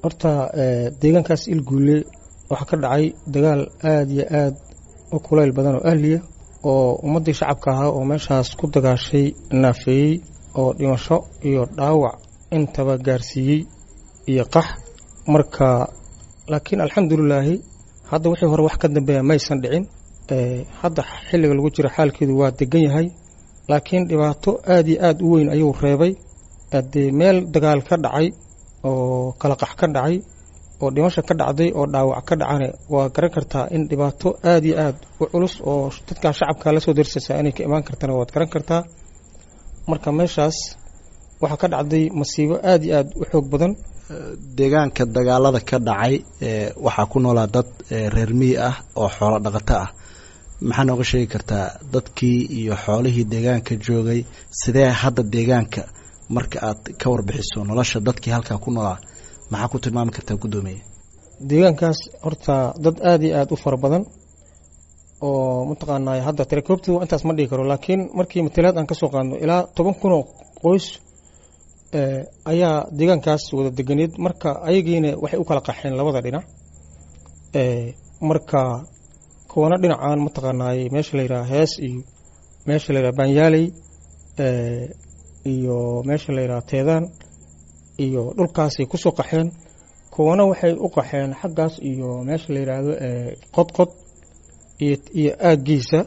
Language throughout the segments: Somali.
horta deegaankaas ilguule waxaa ka dhacay dagaal aada iyo aada u kulayl badan oo ahliya oo ummaddii shacabka ahaa oo meeshaas ku dagaashay naafeeyey oo dhimasho iyo dhaawac intaba gaarsiiyey iyo qax marka laakiin alxamdulilaahi hadda wixii hore wax ka dambeeya maysan dhicin hadda xilliga lagu jiro xaalkeedu waa degan yahay laakiin dhibaato aada iyo aada u weyn ayuu reebay dee meel dagaal ka dhacay oo kala qax ka dhacay oo dhimasho ka dhacday oo dhaawac ka dhacane waa garan kartaa in dhibaato aada iyo aada u culus oo dadkaa shacabka lasoo darsaysaa inay ka imaan kartana waad garan kartaa marka meeshaas waxaa ka dhacday masiibo aada iyo aada u xoog badan deegaanka dagaalada ka dhacay waxaa ku noolaa dad reer miyi ah oo xoolo dhaqato ah maxaa nooga sheegi kartaa dadkii iyo xoolihii deegaanka joogay sidee hadda deegaanka marka aad ka warbixiso nolosha dadkii halkaa ku noolaa maxaa ku tilmaami kartaa guddoomiye deegaankaas horta dad aada iyo aada u fara badan oo mataqaanaa hadda tirakoobtii intaas ma dhigi karo laakiin markii matalaad aan ka soo qaadno ilaa toban kun oo qoys ayaa deegaankaas wada deganeed marka ayagiina waxay u kala qaxeen labada dhinac marka kuwana dhinacaan mataqaanaay meesha la yidhaha hees iyo meesha la yidhaha baanyaaley iyo meesha la yidhaha teedaan iyo dhulkaasay kusoo qaxeen kuwana waxay u qaxeen xaggaas iyo meesha la yidhaahdo qodqod iyo aaggiisa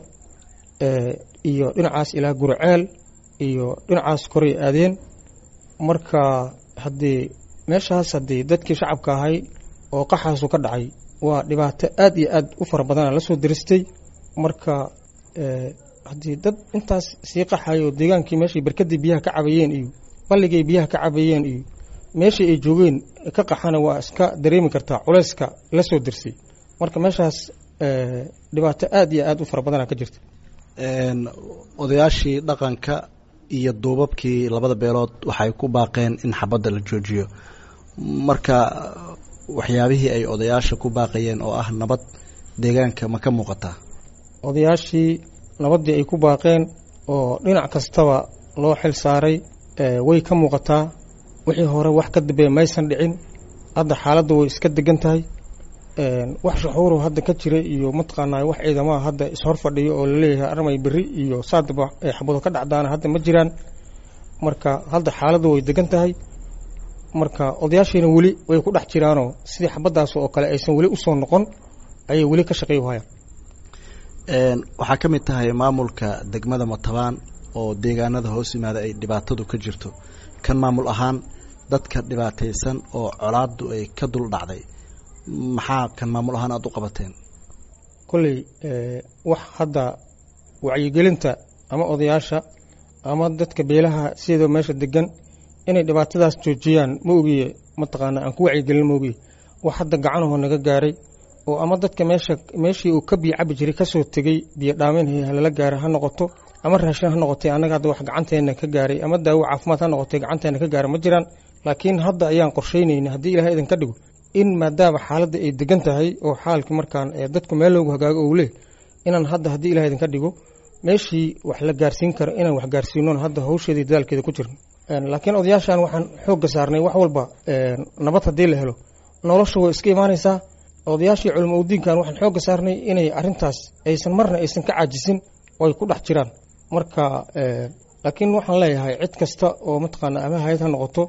iyo dhinacaas ilaa gurceel iyo dhinacaas koray aadeen marka haddii meeshaas haddii dadkii shacabka ahay oo qaxaasu ka dhacay waa dhibaato aada iyo aada u fara badana la soo daristay marka haddii dad intaas sii qaxayo deegaankii meeshay barkadii biyaha ka cabayeen iyo balligay biyaha ka cabayeen iyo meeshii ay joogeen ka qaxana waa iska dareemi kartaa culayska la soo dirsay marka meeshaas dhibaato aada iyo aada u fara badana ka jirta odayaashii dhaqanka iyo duubabkii labada beelood waxay ku baaqeen in xabadda la joojiyo marka waxyaabihii ay odayaasha ku baaqayeen oo ah nabad deegaanka ma ka muuqataa odayaashii nabaddii ay ku baaqeen oo dhinac kastaba loo xil saaray way ka muuqataa wixii hore wax ka dambeeya maysan dhicin hadda xaaladda way iska degan tahay wax shuxuuro hadda ka jira iyo mataqaanaa wax ciidamaha hadda ishor fadhiyo oo laleeyahay armay beri iyo saadaba ay xabado ka dhacdaana hadda ma jiraan marka hadda xaaladda way degan tahay marka odayaashiina weli way ku dhex jiraanoo sidii xabadaas oo kale aysan weli usoo noqon ayay weli ka shaqey hayaan waxaa ka mid tahay maamulka degmada matabaan oo deegaanada hoos yimaada ay dhibaatadu ka jirto kan maamul ahaan dadka dhibaataysan oo colaadu ay ka dul dhacday maxaa kan maamul ahaan aada u qabateen kolley wax hadda wacyigelinta ama odayaasha ama dadka beelaha sidoo meesha degan inay dhibaatadaas joojiyaan ma ogiye mataqaana aan ku wacyigelin ma ogiye wax hadda gacanahoo naga gaaray oo ama dadka meesha meeshii uu ka biyo cabi jiray kasoo tegey biyo dhaaminhay halala gaaray ha noqoto ama raashin ha noqotay annaga hadda wax gacanteena ka gaaray ama daawo caafimaad ha noqotay gacanteena ka gaaray ma jiraan laakiin hadda ayaan qorsheynayna haddii ilahay idinka dhigo in maadaama xaaladda ay degan tahay oo xaalkii markaan dadku meel loogu hagaago ou leh inaan hadda haddii ilahay idinka dhigo meeshii wax la gaarsiin karo inaan wax gaarsiinon hadda hawsheedii dadaalkeeda ku jirno laakiin odayaashan waxaan xoogga saarnay wax walba nabad haddii la helo nolosha way iska imaanaysaa odayaashii culimo udiinkan waxaan xoogga saarnay inay arintaas aysan marna aysan ka caajisin oo ay ku dhex jiraan marka laakiin waxaan leeyahay cid kasta oo mataqaana ama hay-ad ha noqoto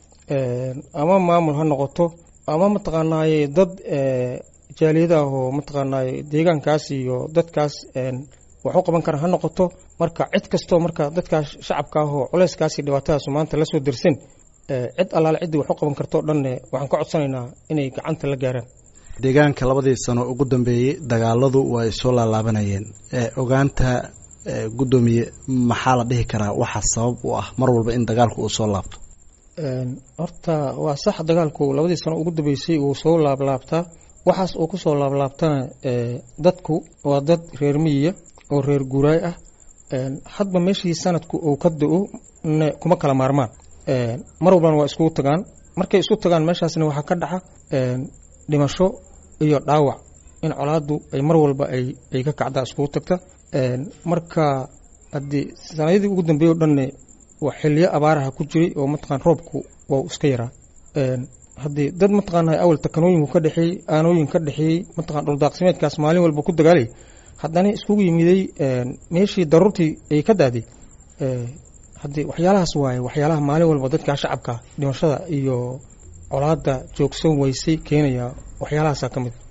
ama maamul ha noqoto ama mataqaanaaye dad jaaliyada ah oo mataqaanaaye deegaankaas iyo dadkaas wax u qaban kara ha noqoto marka cid kastoo marka dadkaas shacabka ah oo culeyskaasi dhibaatadaas maanta la soo dirsin cid allaale ciddii wax u qaban karto o dhanne waxaan ka codsanaynaa inay gacanta la gaaraan deegaanka labadii sano ugu dambeeyey dagaaladu waa ay soo laalaabanayeen ogaanta guddoomiye maxaa la dhihi karaa waxa sabab u ah mar walba in dagaalku uu soo laabto horta waa sax dagaalku labadii sano ugu dambeysay uu soo laablaabtaa waxaas uu ku soo laablaabtana dadku waa dad reer miyiya oo reer guuraay ah hadba meeshii sanadku uu ka da-o kuma kala maarmaan mar walbana waa iskugu tagaan markay isku tagaan meeshaasna waxaa ka dhaca dhimasho iyo dhaawac in colaadu ay mar walba ay ka kacdaa iskugu tagta marka haddii sanadadii ugu dambeeye o dhanne waa xiliyo abaaraha ku jiray oo mataqaan roobku waa iska yaraa haddii dad mataqaana awal takanooyinku ka dhexeeyey aanooyin ka dhexeeyey mataqana dhuldaaqsimeedkaas maalin walba ku dagaalay haddana iskugu yimiday meeshii daruurtii ay ka daaday haddii waxyaalahaas waaye waxyaalaha maalin walba dadka shacabka dhimashada iyo colaada joogsan weysay keenaya waxyaalahaasa ka mid